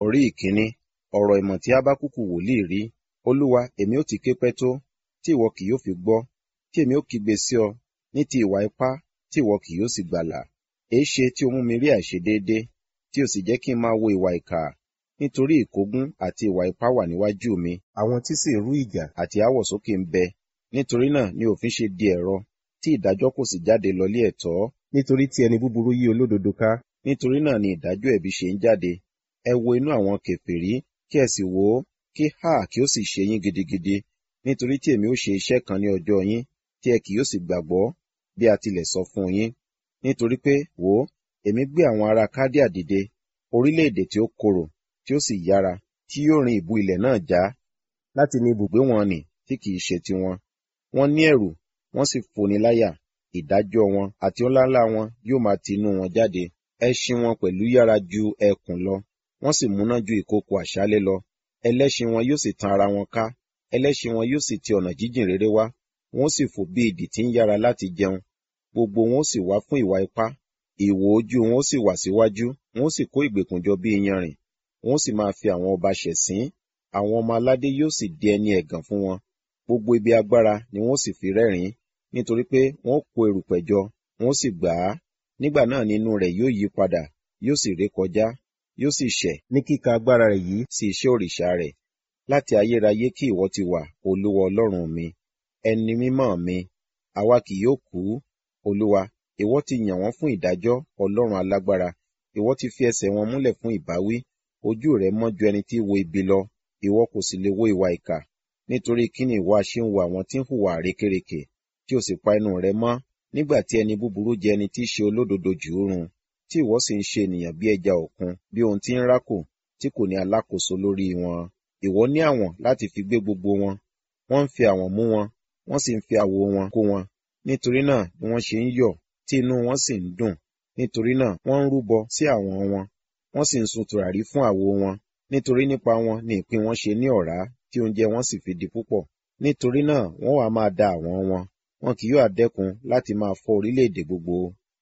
orí ìkíní ọ̀rọ̀ ìmọ̀ tí Hábákùkù wòlíì rí olúwa èmi ó ti ké pẹ́ tó tí ìwọ kì yóò fi gbọ́ tí èmi ó kígbe sí ọ ní ti ìwà ipá tí ìwọ kì yóò sì gbàlà èéṣe tí o mú mi rí àìṣedéédé tí o sì jẹ́ kí n máa wo ìwà ìkà nítorí ìkógun àti ìwà ipá wà níwájú mi àwọn tí sì rú ìjà àti aáwọ̀ sókè ń bẹ nítorí náà ni òfin ṣe di ẹ̀rọ tí ìdájọ́ kò sì jáde lọlé ẹ̀tọ́ nítorí tí ẹni búburú yí olódodo ká nítorí náà ni ìdájọ́ ẹ̀bi ṣe ń jáde ẹ wo inú àwọn kèfèrí kí ẹ sì wò ó kí hà kí ó sì ṣe yín gidigidi nítorí tí èmi ó ṣe iṣẹ́ kan ní ọjọ́ yín tí ẹ kì yóò sì gbàgbọ́ bí a tilẹ̀ sọ fún yín nítorí pé wò ó èmi gbé àwọn ará kádíà dìde orílẹ̀-èdè tí ó korò tí ó sì yára tí yóò rin ìbú ilẹ̀ náà já láti ní ibùgbé wọn nì tí kì í ṣe tiwọn wọ́n ní ẹ̀rù wọ́n sì foni láyà ìdájọ́ wọn àti ọláńlá wọn yóò máa ti inú wọn jáde ẹṣin wọn pẹ̀lú yára ju ẹkùn lọ wọ́n sì múná ju ìkookò àṣálẹ́ lọ ẹlẹ́ṣin wọn yóò sì tan ara wọn ká ẹlẹ́ṣin wọn yóò sì ti ọ̀nà jíjìn réré wá wọn ó sì fò bí idì tí ń yára láti jẹun gbogbo wọn ó sì wá fún ìwà ipá ìwò ojú wọn ó sì wà síwájú wọn ó sì kó ìgbèkùn jọ bí iyanrìn wọn ó sì máa fi àwọn ọba ṣẹ̀sín àwọn ọmọ aládé yóò sì di ẹni ẹ̀gàn fún wọn gbogbo ibi agbára ni wọn ó sì fi rẹ́rìn-ín nítorí pé wọn ó kó erùpẹ̀ jọ wọn ó sì gbà á nígbà náà ni inú rẹ̀ yóò yí padà yóò sì ré kọjá yóò sì ṣẹ̀ ní kíka agbára rẹ̀ yìí sí iṣẹ́ òrìṣà rẹ̀ láti ayérayé kí ìwọ ti wà olúwa ọlọ́run mi ẹni mímọ́ mi àwa kì yóò kú olúwa ìwọ ti yàn wọ́n fún ìdájọ́ ọlọ́run alágbára ìwọ ti fi ẹsẹ̀ wọn múlẹ̀ fún ìbáwí ojú rẹ mọ́ ju ẹni tí wo ibi lọ ìwọ kò sì lè wo ìwà ìkà nítorí kí ni ìwọ ṣe ń wo àwọn tí ń hùwà rékèrèkè tí o sì pa inú rẹ mọ́ nígbà tí ẹni búburú jẹ ẹni tí í ṣe olódodo jù ú run tí ìwọ sì ń ṣe ènìyàn bí ẹja òkun bí ohun tí ń rákò tí kò ní alákòóso lórí wọn ìwọ ní àwọn láti fi gbé gbogbo wọn wọ́n ń fi àwọn mú wọn wọ́n sì ń fi àwo wọn kó wọn nítorí náà ni wọ́n ṣe ń yọ̀ tí inú wọn sì ń dùn nítorí náà wọ́n ń rúbọ sí àwọn wọn wọ́n sì ń sun tùràrí fún àwo wọn nítorí nípa wọn ni ìpín wọn ṣe ní ọ̀rá tí oúnjẹ wọn sì fi di púpọ̀ nítorí náà wọ́n wàá máa da àwọn wọn wọn kì yóò dẹ́kun láti máa fọ́ orílẹ̀-èdè gbogbo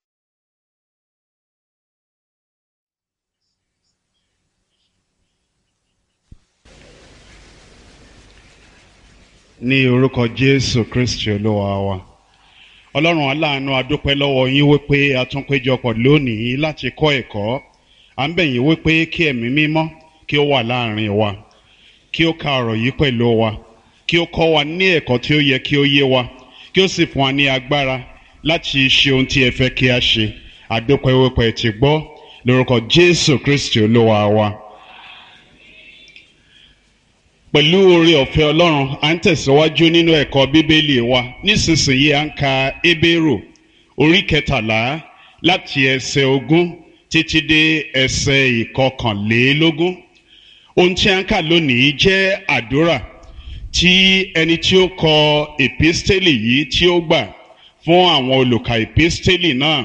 ní orúkọ jésù kristi olúwa wa ọlọ́run aláàánú adúpẹ́ lọ́wọ́ yín wípé a tún péjọpọ̀ lónìí láti kọ́ ẹ̀kọ́ à ń bẹ̀ yín wípé kí ẹ̀mí mímọ́ kí ó wà láàrin wa kí ó ka ọ̀rọ̀ yìí pẹ̀lú wa kí ó kọ́ wa ní ẹ̀kọ́ tí ó yẹ kí ó yé wa kí ó sì fún wa ní agbára láti ṣe ohun tí ẹ fẹ́ kí a ṣe adúpẹ́ wípé ẹ ti gbọ́ lórúkọ jésù kristi olúwa wa pẹ̀lú oore ọ̀fẹ́ ọlọ́run à ń tẹ̀síwájú nínú ẹ̀kọ́ bíbélì wa nísinsìnyí à ń ka ebéèrò orí kẹtàlá láti ẹsẹ̀ ogún títí dé ẹsẹ̀ ìkọkànlélógún ohun tí à ń kà lónìí jẹ́ àdúrà tí ẹni tí ó kọ èpísítélì yìí tí ó gbà fún àwọn olùkà èpísítélì náà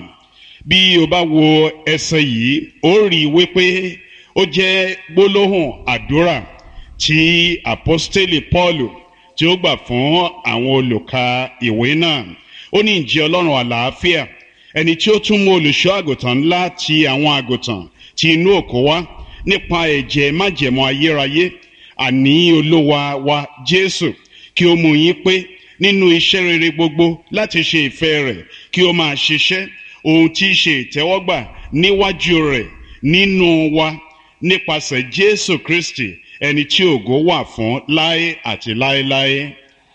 bí o bá wo ẹsẹ̀ yìí ó rí i wípé ó jẹ́ gbólóhùn àdúrà tí apostoli paulu tí ó gbà fún àwọn olùka ìwé náà ó ní ìjẹ́ ọlọ́run àlàáfíà ẹni tí ó tún mú olùṣọ́ àgùntàn ńlá ti àwọn àgùntàn ti inú òkú wá nípa ẹ̀jẹ̀ májẹ̀mọ́ ayérayé àní olúwa wa jésù kí ó mú yín pé nínú iṣẹ́ rere gbogbo láti ṣe ìfẹ́ rẹ̀ kí ó máa ṣiṣẹ́ ohun tí í ṣe ìtẹ́wọ́gbà níwájú rẹ̀ nínú wa nípasẹ̀ jésù kristi ẹni tí ògo wà fún láé àti láéláé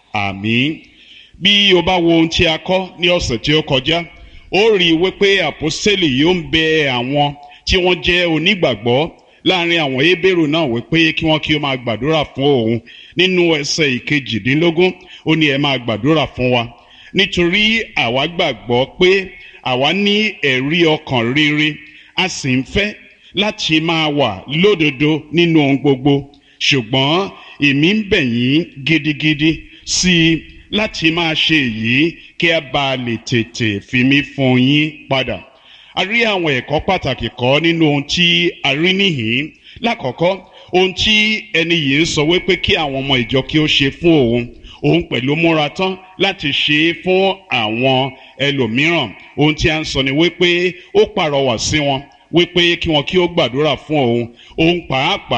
àmín bí o bá wo ohun tí a kọ́ ní ọ̀sẹ̀ tí ó kọjá ó rí i wípé àpọ́sítélì yóò ń bẹ àwọn tí wọ́n jẹ́ onígbàgbọ́ láàrin àwọn hébérù náà wípé kí wọ́n kí ó máa gbàdúrà fún òun nínú ẹsẹ̀ ìkejìdínlógún ó ní ẹ máa gbàdúrà fún wa nítorí àwa gbàgbọ́ pé àwa ní ẹ̀rí ọkàn rere a sì ń fẹ́ láti máa wà lódodo nínú ohun gbogbo ṣùgbọ́n èmi ń bẹ̀ yín gidigidi sí i láti máa ṣe èyí kí a bá lè tètè fi mí fún yín padà. a rí àwọn ẹ̀kọ́ pàtàkì kọ́ nínú ohun tí a rí níhìn-ín lákọ̀ọ́kọ́ ohun tí ẹni yìí ń sọ wípé kí àwọn ọmọ ìjọ kí ó ṣe fún òun òun pẹ̀lú múra tán láti ṣe é fún àwọn ẹlòmíràn ohun tí a ń sọ ni wípé ó pàrọwà sí wọn wípé kí wọn kí ó gbàdúrà fún òun òun pàápàá